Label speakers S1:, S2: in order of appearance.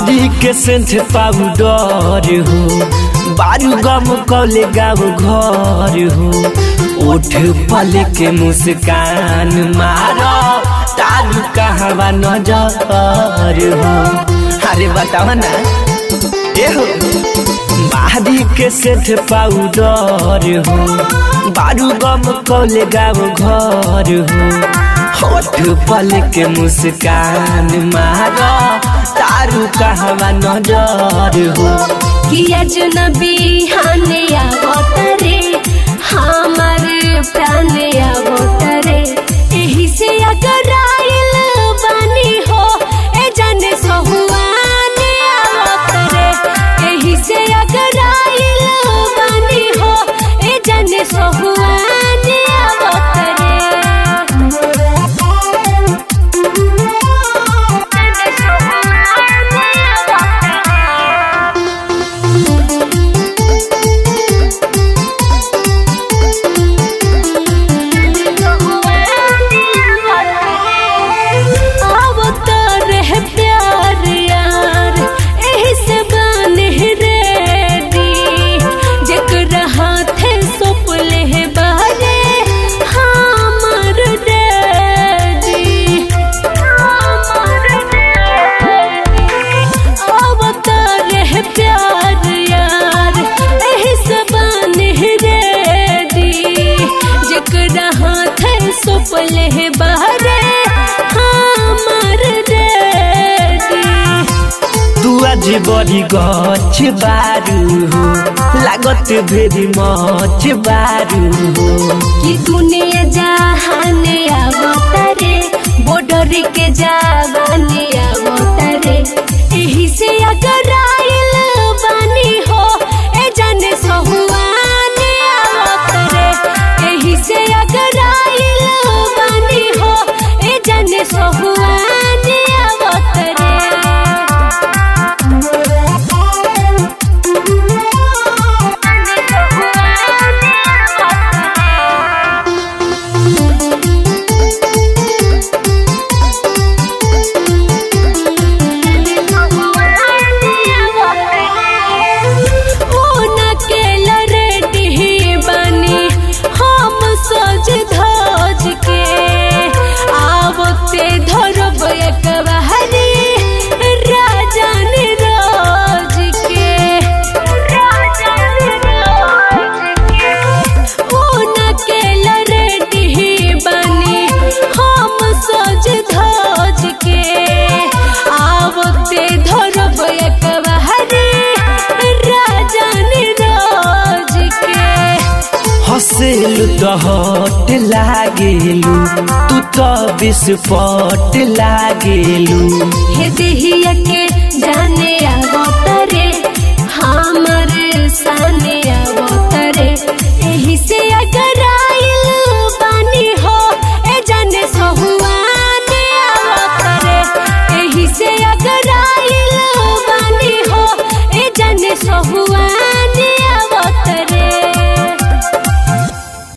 S1: बाहरी के सेंथ पाउडर हो बारू गम कौले गाँव घर हो ओठ पल के मुस्कान मारो तारू कहवा नजर हो अरे बताओ ना ए हो बाहरी के सेठ पाउडर हो बारू गम कौले गाँव घर हो होठ पल के मुस्कान मारो तारू कहवा नजर हो
S2: किया जनबी हाने आवतरे हमार प्राण आवतरे एही से अगर आइल बानी हो ए जाने सहुआने आवतरे एही से अगर आइल बानी हो ए जाने सहुआने आवतरे जाने सहुआने आवतरे अवतार है प्यार यार एही से बने रेडी जेकरा हाथे सोपले है बारे हमर डैडी हमर डैडी अवतार है प्यार यार एही से बने रेडी जेकरा हाथे सोपले है बारे हमर डैडी
S1: तू आज बड़ी गछ बारू हो लागत भेरी मच बारू हो
S2: कि दुनिया जहाने आवतरे बॉर्डर के जवाने आवतरे एही से अगर आइल बानी हो ए जाने सहुआने आवतरे एही से अगर आइल बानी हो ए जाने सहुआने आवतरे सज धज के आवते धरब एकबारी राजन राज के राजन राज के ऊन के लरेडी बनी हम सज धज के आवते धरब एकबारी राजन राज के
S1: हसेलु त हट लागेलु तू त विस्फोट लागेलु
S2: हे देहिया के जाने आवतरे हमर साने आव